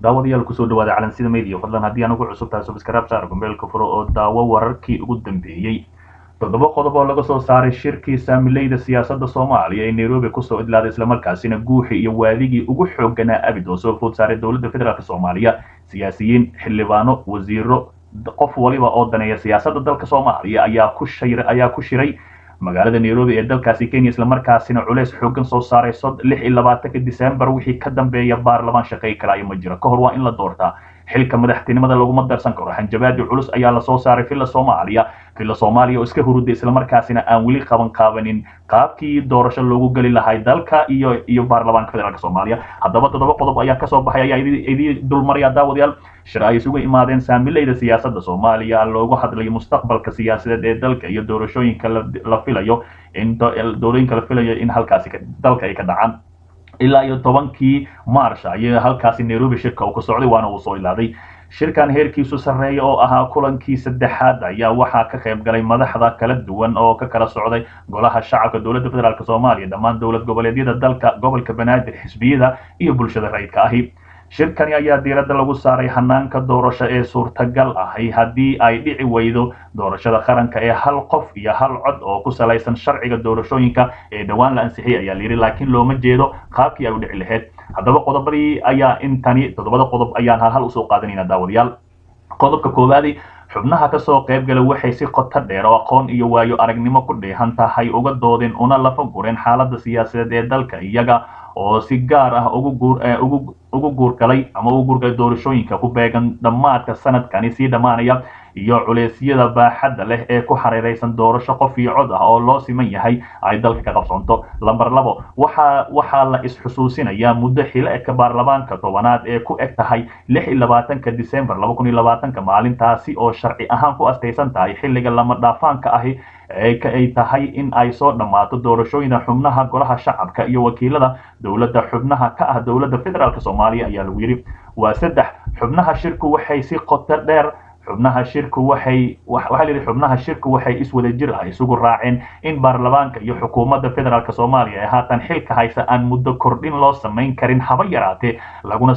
daawadayaal kusoo dhawaada calansida media fadlan haddii aan ugu cusub tahay subscribe saar gombeelka furo oo daawo wararkii ugu dambeeyey toddoba qodob oo laga soo saaray shirkii saamileyda siyaasadda soomaaliya ee nairobi kusoo idlaaday islamarkaasina guuxii iyo waadigii ugu xooganaa abid oo soo food saaray dowladda federaalk soomaaliya siyaasiyiin xildhibaano wasiiro qof waliba oo daneeya siyaasadda dalka soomaaliya ayaa ku shir ayaa ku shiray magaalada nairobi ee dalkaasi kenya islamarkaasina culeys xoogan soo saaray lix iyo labaatanka december wixii ka dambeeya baarlamaan shaqay kalaayo ma jiro ka hor waa in la doortaa xilka madaxtinimada laguma darsan karo hanjabaadi culus ayaa lasoo saaray villa soomaaliya villa soomaaliya oo iska huruday islamarkaasina aan weli qaban qaabanin qaabkii doorasho loogu geli lahay dalka iyo iyo baarlamaanka federaalk soomaaliya haddaba toddoba qodob ayaa kasoo baxay ayaa idii dulmaraya daawadayaal shir ay isugu imaadeen saamileyda siyaasadda soomaaliya loogu hadlayo mustaqbalka siyaasadeed ee dalka iyo doorashooyinka la filayo in doorooyinka la filayo in halkaasi dalka ay ka dhacaan ilaa iyo tobankii marsh ayay halkaasi nairobi shirka uu ka socday waana uu soo ilaaday shirkan heerkiisu sarreeya oo ahaa kulankii saddexaad ayaa waxaa ka qayb galay madaxda kala duwan oo ka kala socday golaha shacabka dowladda federaalk soomaaliya dhammaan dowlad goboleedyada dalka gobolka banaadir xisbiyada iyo bulshada rayidka ahi shirkani ayaa diiradda lagu saaray hanaanka doorasho ee suurtagal ahi haddii ay dhici weydo doorashada qaranka ee hal qof iyo hal cod oo ku salaysan sharciga doorashooyinka ee dhowaan la ansixiyay ayaa layidhi laakiin looma jeedo qaabkii ay u dhici lahayd haddaba qodobadii ayaa intani toddobada qodob ayaan halhal usoo qaadanayna daawadayaal qodobka koowaadi xubnaha kasoo qayb gala waxay si qoto dheer oo aqoon iyo waayo aragnimo ku dheehan tahay uga doodeen una lafa gureen xaaladda siyaasadeed ee dalka iyaga oo si gaar ah ugu guurgalay ama ugu guurgalay doorashooyinka ku beegan dhammaadka sanadkani sii dhammaanaya iyo culeysyada baaxadda leh ee ku xariiraysan doorasho qof iyo cod ah oo loo siman yahay ay dalka ka qabsoonto lamber labo waxa waxaa la is-xusuusinayaa muddo xile-edka baarlamaanka tobanaad ee ku eg tahay lix iyo labaatanka december laba kun iyo labaatanka maalintaasi oo sharci ahaan ku astaysan tahay xilliga lama dhaafaanka ahi ay tahay in ay soo dhammaato doorashooyina xubnaha golaha shacabka iyo wakiilada dowladda xubnaha ka ah dowladda federaalk soomaaliya ayaa lagu yidhi waa saddex xubnaha shirku waxay si qoto dheer xubnaha shirku waxay waxaa la yidhi xubnaha shirku waxay iswada jir ah isugu raaceen in baarlamaanka iyo xukuumadda federaalk soomaaliya ee haatan xilka haysa aan muddo kordhin loo samayn karin haba yaraatee laguna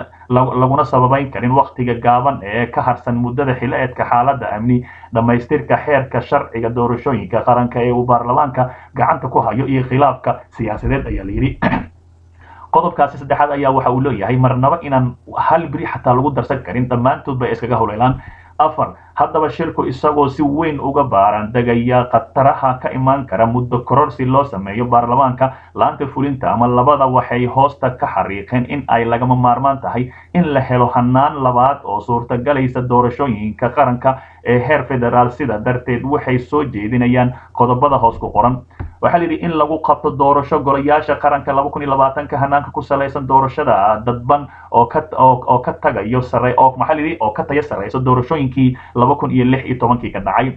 laguna sababayn karin wakhtiga gaaban ee ka harsan muddada xile-eedka xaaladda amni dhammaystirka xeerka sharciga doorashooyinka qaranka ee uu baarlamaanka gacanta ku hayo iyo khilaafka siyaasadeed ayaa la yidhi qodobkaasi saddexaad ayaa waxa uu leeyahay marnaba inaan hal beri xataa lagu darsan karin dhammaantood bay iskaga howleelaan afar haddaba shirku isagoo si weyn uga baaran degaya khataraha ka imaan kara muddo kororsi loo sameeyo baarlamaanka laanta fulinta ama labada waxay hoosta ka xariiqeen in ay lagama maarmaan tahay in la helo hanaan labaad oo suurtagalaysa doorashooyinka qaranka ee heer federaal sida darteed waxay soo jeedinayaan qodobada hoos ku qoran waxaa layidhi in lagu qabto doorasho golayaasha qaranka laba kun iyo labaatanka hanaanka ku salaysan doorashada dadban oo ka oo ka tagayo sare oo maxaa layidhi oo ka tayo sareyso doorashooyinkii laba kun iyo lix iyo tobankii ka dhacay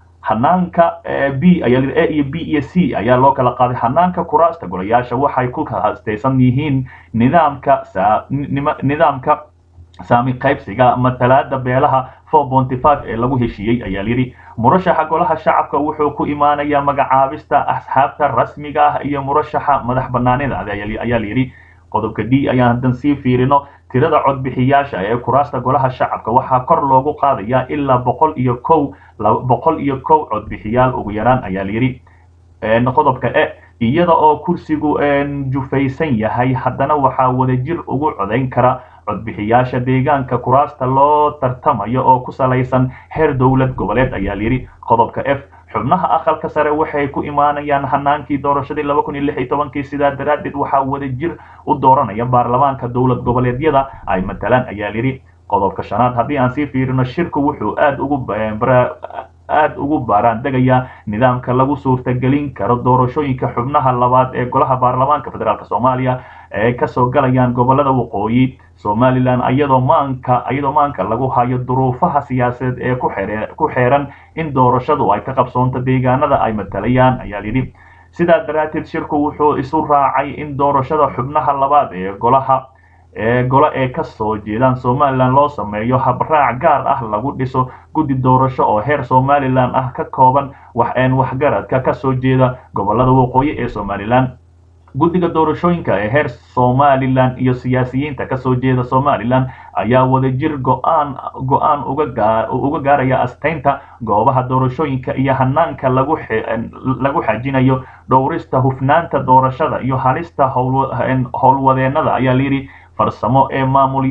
hanaanka b ayaa layidhi a iyo b iyo c ayaa loo kala qaaday hanaanka kuraasta golayaasha waxay ku hastaysan yihiin nidaamka nidaamka saami qaybsiga matalaada beelaha four ponty five ee lagu heshiiyey ayaa layidhi murashaxa golaha shacabka wuxuu ku imaanayaa magacaabista asxaabta rasmiga ah iyo murashaxa madax banaanida ayaa layidhi qodobka d ayaan haddan sii fiirino tirada codbixiyaasha ee kuraasta golaha shacabka waxaa kor loogu qaadayaa ilaa boqol iyo kow boqol iyo kow codbixiyaal ugu yaraan ayaa layidhi qodobka e iyada oo kursigu jufaysan yahay haddana waxaa wadajir ugu codayn kara codbixiyaasha deegaanka kuraasta loo tartamayo oo ku salaysan heer dowlad goboleed ayaa layidhi qodobka f xubnaha aqalka sare waxay ku imaanayaan hanaankii doorashadii laba kun iyo lix iyo tobankii sidaa daraaddeed waxaa wadajir u dooranaya baarlamaanka dowlad goboleedyada ay matalaan ayaa layidhi qodobka shanaad haddii aan sii fiirino shirku wuxuu aada ugu aada ugu baaraan degayaa nidaamka lagu suurtagelin karo doorashooyinka xubnaha labaad ee golaha baarlamaanka federaalk soomaaliya ee kasoo galayaan gobolada waqooyi somalilan iyadoo maanka iyadoo maanka lagu hayo duruufaha siyaasadeed ee ku xeeran in doorashadu ay ka qabsoonto deegaanada ay matalayaan ayaa yidhi sidaa daraadteed shirku wuxuu isu raacay in doorashada xubnaha labaad ee golaha ee golo ee ka soo jeedaan somalilan loo sameeyo habraac gaar ah lagu dhiso guddi doorasho oo heer somalilan ah ka kooban waxeen waxgaradka ka soo jeeda gobolada waqooyi ee somalilan guddiga doorashooyinka ee heer somalilan iyo siyaasiyiinta kasoo jeeda somalilan ayaa wadajir go-aan go-aan uga gaaraya asteynta goobaha doorashooyinka iyo hanaanka lagu xajinayo dhowrista hufnaanta doorashada iyo halista howlwadeenada ayaa layidhi farsamo ee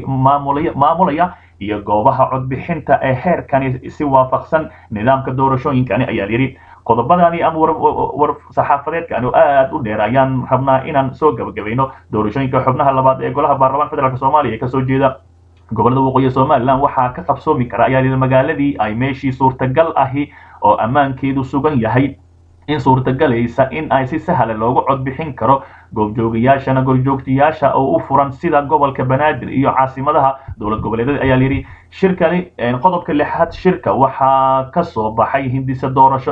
maamulaya iyo goobaha codbixinta ee heerkani si waafaqsan nidaamka doorashooyinkani ayaa layidhi qodobadani ama war saxaafadeedkani oo aad u dheer ayaan rabnaa inaan soo gabagabayno doorashooyinka xubnaha labaad ee golaha baarlamaanka federaalk soomaaliya ee kasoo jeeda gobolada waqooyi somalilan waxaa ka qabsoomi kara ayaa layidhi magaaladii ay meeshii suurtagal ahi oo ammaankeedu sugan yahay in suurtagalaysa in ay si sahla loogu codbixin karo goobjoogayaashana gorjoogtayaasha oo u furan sida gobolka banaadir iyo caasimadaha dowlad goboleedyada ayaa layidhi shirkani qodobka lixaad shirka waxaa ka soo baxay hindisa doorasho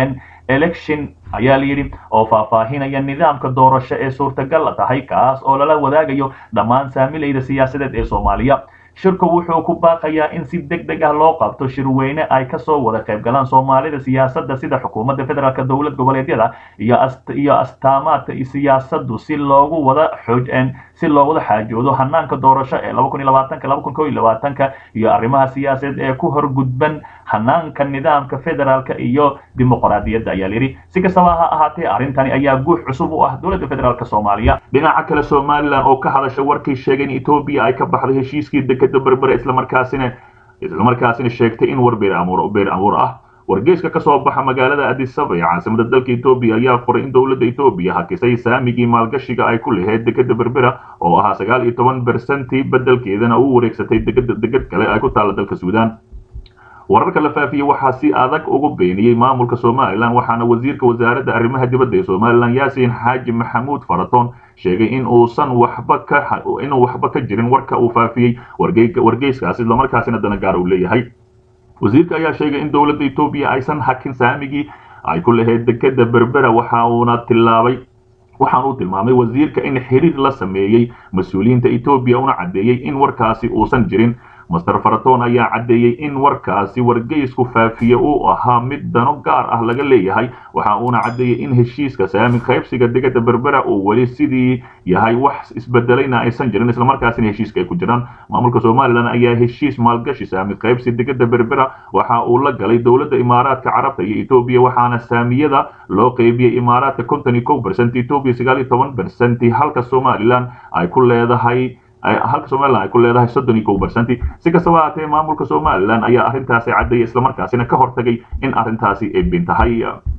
election ayaa layidhi oo faahfaahinaya nidaamka doorasho ee suurtagal tahay kaas oo lala wadaagayo dhammaan saamilayda siyaasadeed ee soomaaliya shirku wuxuu ku baaqayaa in si deg deg ah loo qabto shirweyne ay kasoo wada qayb galaan soomaalida siyaasadda sida xukuumadda federaalk dowlad goboleedyada iyo iyo astaamaadka siyaasadu si loogu wada xooj si loo wada xaajoodo hanaanka doorasho ee laba kun iyo labaatanka laba kun kow iyo labaatanka iyo arrimaha siyaasadeed ee ku horgudban hanaanka nidaamka federaalka iyo dimuqraadiyadda ayaa layidhi si kastaba ha ahaatee arrintani ayaa guux cusub u ah dowladda federaalk soomaaliya dhinaca kale somalilan oo ka hadasha warkii sheegay in etoobiya ay ka baxday heshiiskii dekeda berbere islamarkaasina islamarkaasina sheegtay in war beer amuur beer amuur ah wargeyska ka soo baxa magaalada adisaba ee caasimada dalka etoobiya ayaa qoray in dowladda etoobiya hakisay saamigii maalgashiga ay ku lahayd dekeda berbera oo ahaa sagaal iyo toban bersentii bedelkeedana u wareegsatay degada degad kale ay ku taalla dalka suudaan wararka la faafiyey waxaa si adag ugu beeniyey maamulka somalilan waxaana wasiirka wasaaradda arrimaha dibadda ee somalilan yaasiin xaaji maxamuud faratoon sheegay in uusan waxba ka inuu waxba ka jirin warka uu faafiyey wargeyskaas islamarkaasina danagaar uu leeyahay wasiirka ayaa sheegay in dowladda etoobiya aysan hakin saamigii ay ku lahayd dekeda berbera waxa uuna tilaabay waxaan uu tilmaamay wasiirka in xiriir la sameeyey mas-uuliyiinta etoobiya una caddeeyey in warkaasi uusan jirin master faraton ayaa caddeeyey in warkaasi wargeysku faafiye uu ahaa mid dano gaar ah laga leeyahay waxa uuna caddeeyey in heshiiska saami qaybsiga degada berbera uu weli sidii yahay wax isbedelayna aysan jirin islamarkaasina heshiiska ay ku jiraan maamulka somalilan ayaa heshiis maalgashi saami qaybsi degada berbera waxa uu la galay dowladda imaaraadka carabta iyo etoobiya waxaana saamiyada loo qeybiyey imaaraadka konton iyo kow bercent etoobiya sagaal iyo toban bercenti halka somalilan ay ku leedahay halka somalilan ay ku leedahay soddon iyo kow bercenti si kastaba haatee maamulka somalilan ayaa arrintaasi caddeeyay islamarkaasina ka hortagay in arrintaasi ay bin tahay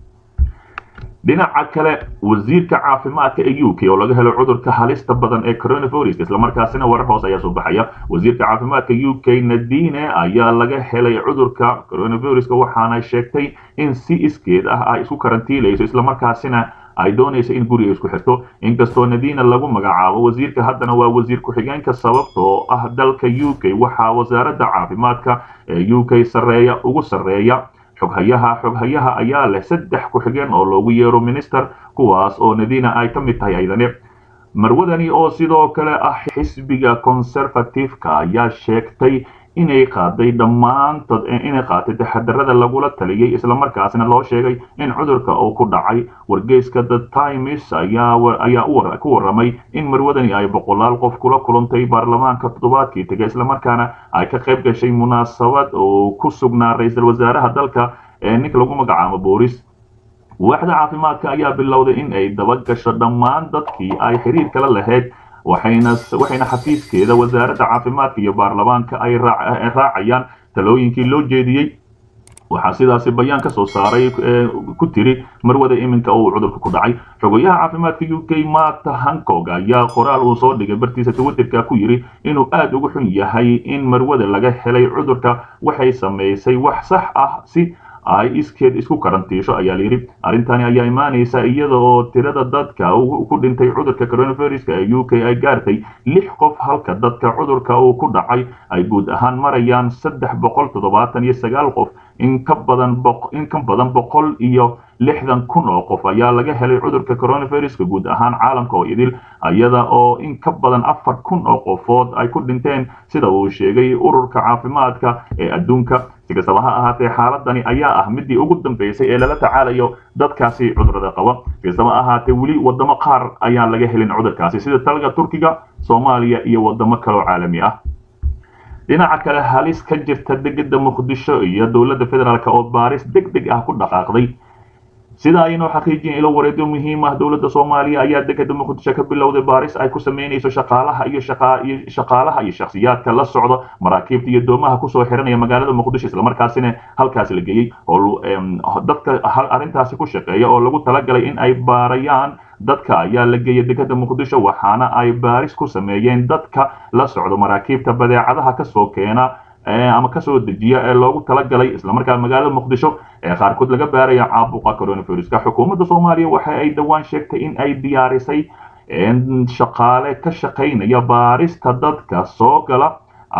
dhinaca kale wasiirka caafimaadka ee u k oo laga helo cudurka halista badan ee coronavirus islamarkaasina warar hoose ayaa soo baxaya wasiirka caafimaadka u k nadine ayaa laga helay cudurka coronaviruska waxaana sheegtay in si iskeed ah ay isku karantiilayso islamarkaasina ay doonaysa in guriga isku xirto inkastoo nadina lagu magacaabo wasiirka haddana waa wasiir ku-xigeenka sababtoo ah dalka u k waxaa wasaaradda caafimaadka ee u k sareeya ugu sarreeya xoghayaha xoghayaha ayaa leh saddex ku-xigeen oo loogu yeero minister kuwaas oo nadina ay ka mid tahay aydane marwadani oo sidoo kale ah xisbiga conservative-ka ayaa sheegtay inay qaaday dhammaantood inay qaatay taxadarada lagula taliyey islamarkaasna loo sheegay in cudurka uu ku dhacay wargeyska the times ayaa ayaa ku warramay in marwadani ay boqolaal qof kula kulantay baarlamaanka toddobaadkii tegay islamarkaana ay ka qayb gashay munaasabad oo ku sugnaa ra-iisul wasaaraha dalka ee ninka lagu magacaabo booris waaxda caafimaadka ayaa bilowday in ay dabagasho dhammaan dadkii ay xiriir kala lahayd waxayna waxayna xafiiskeeda wasaaradda caafimaadka iyo baarlamaanka ay raacayaan talooyinkii loo jeediyey waxaa sidaasi bayaan ka soo saaray ku tiri marwada iminka uu cudurka ku dhacay xogayaha caafimaadka u k marta hancog ayaa qoraal uu soo dhigay bartiisa twitterka ku yidhi inuu aad uga xun yahay in marwada laga helay cudurka waxay samaysay wax sax ah si ay iskeed isku karantiisho ayaa layidhi arrintani ayaa imaanaysa iyada oo tirada dadka ku dhintay cudurka coronaviruska ee u k ay gaartay lix qof halka dadka cudurka uu ku dhacay ay guud ahaan marayaan saddex boqol toddobaatan iyo sagaal qof in ka badan in ka badan boqol iyo lixdan kun oo qof ayaa laga helay cudurka coronaviruska guud ahaan caalamka oo idil iyada oo in ka badan afar kun oo qofood ay ku dhinteen sida uu sheegay ururka caafimaadka ee adduunka si kastaba ha ahaatee xaaladani ayaa ah midii ugu dambeysay ee lala tacaalayo dadkaasi cudurada qaba si kastaba ahaatee weli wadamo qaar ayaan laga helin cudurkaasi sida talga turkiga soomaaliya iyo wadamo kaloo caalami ah dhinaca kale halis ka jirta degeda muqdisho iyo dowladda federaalk oo baaris deg deg ah ku dhaqaaqday sida aynoo xaqiijiyeen ilo wareedyo muhiim ah dowladda soomaaliya ayaa degeda muqdisho ka bilowday baaris ay ku sameynayso shaqaalaha iyo shaqaalaha iyo shakhsiyaadka la socda maraakiibta iyo doomaha kusoo xiranaya magaalada muqdisho islamarkaasina halkaasi la geeyey oo dadka arrintaasi ku shaqeeya oo lagu talagalay in ay baarayaan dadka ayaa la geeyay degeda muqdisho waxaana ay baaris ku sameeyeen dadka la socdo maraakiibta badeecadaha kasoo keena ama kasoo dejiya ee loogu talagalay islamarkaa magaalada muqdisho ee qaarkood laga baaraya caabuqa coronaviruska xukuumadda soomaaliya waxa ay dhowaan sheegtay in ay diyaarisay shaqaale ka shaqaynaya baarista dadka soo gala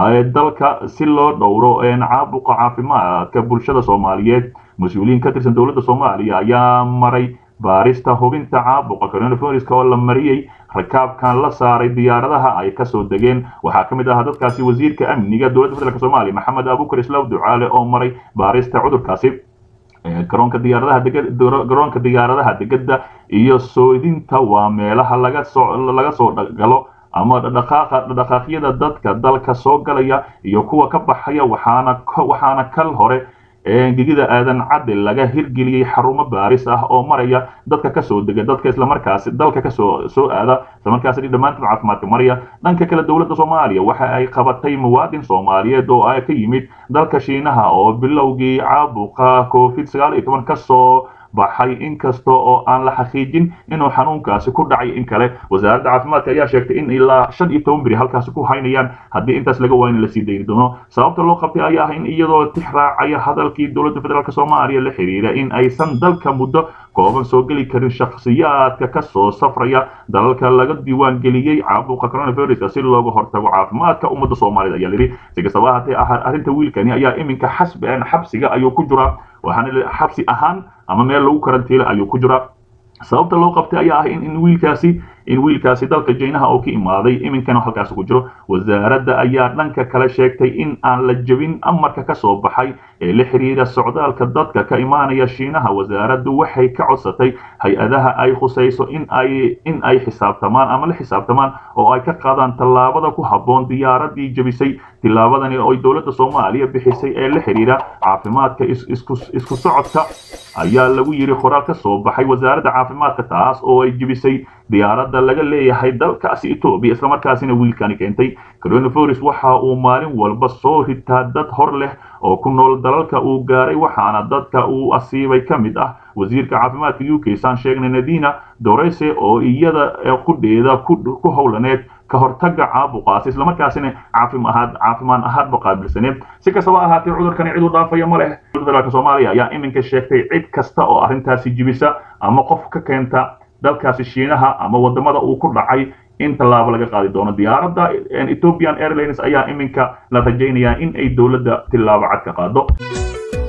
dalka si loo dhowro caabuqa caafimaadka bulshada soomaaliyeed mas-uuliyiin ka tirsan dowladda soomaaliya ayaa maray baarista hubinta caabuqa coronaviruska oo la mariyey rakaabkan la saaray diyaaradaha ay kasoo degeen waxaa ka mid ahaa dadkaasi wasiirka amniga dowladda federaalk soomaaliya maxamed abukar islaw ducaale oo maray baarista cudurkaasi garoonka diyaaradaha garoonka diyaaradaha degeda iyo soodinta waa meelaha laga soo laga soo galo ama dhaqaaqa dhaqaaqyada dadka dalka soo galaya iyo kuwa ka baxaya waxaana waxaana kal hore gegida aadan cadde laga hirgeliyey xarumo baaris ah oo maraya dadka kasoo dega dadka islamarkaasi dalka kasoo soo aada islamarkaasi dhammaantood caafimaadka maraya dhanka kale dowladda soomaaliya waxa ay qabatay muwaadin soomaaliyeed oo ay ka yimid dalka shiinaha oo bilowgii caabuqa covid sagaal iyo toban kasoo baxay inkasta oo aan la xaqiijin inuu xanuunkaasi ku dhacay in kale wasaaradda caafimaadka ayaa sheegtay in ilaa shan iyo toban beri halkaasi ku haynayaan haddii intaas laga waayo in lasii dayni doono sababta loo qabtay ayaa ah in iyadoo tix raacaya hadalkii dowladda federaalk soomaaliya la xiriira in aysan dalka muddo kooban soo geli karin shakhsiyaadka kasoo safraya dalalka laga diiwaan geliyey caabuqa coronaviruska si looga hortago caafimaadka ummadda soomaalida ayaa lidhi si kastaba ahaatee arrinta wiilkani ayaa iminka xasbi xabsiga ayuu ku jiraa waxaana xabsi ahaan ama meel lagu karantiila ayuu ku jiraa sababta loo qabtay ayaa ah in wiilkaasi in wiilkaasi dalka jaynaha oo ka imaaday iminkana halkaasi ku jiro wasaaradda ayaa dhanka kale sheegtay in aan la jebin amarka ka soo baxay ee la xiriira socdaalka dadka ka imaanaya shiinaha wasaaraddu waxay ka codsatay hay-adaha ay khusayso in ay in ay xisaabtamaan ama la xisaabtamaan oo ay ka qaadaan tallaabada ku habboon diyaaradii jebisay tillaabadani oo dowladda soomaaliya bixisay ee la xiriira caafimaadka isku socodka ayaa lagu yiri qoraal ka soo baxay wasaaradda caafimaadka taas oo ay jebisay diyaaradda laga leeyahay dalkaasi etoobiya islamarkaasina wiilkani keentay coronavirus waxa uu maalin walba soo ritaa dad hor leh oo ku nool dalalka uu gaaray waxaana dadka uu asiibay ka mid ah wasiirka caafimaadka u k saan sheegnay nadina dorese oo iyada qudheeda ku howlaneed ka hortaga caabuqaasi islamarkaasina caafimaad caafimaan ahaadba qaabilsaneed si kastaba ahaatee cudurkani cid u dhaafaya ma leh federaalk soomaaliya ayaa iminka sheegtay cid kasta oo arrintaasi jibisa ama qof ka keenta dalkaasi shiinaha ama wadamada uu ku dhacay in tallaabo laga qaadi doono diyaaradda ethiopian airlines ayaa iminka la rajaynayaa in ay dowladda tillaabo cad ka qaado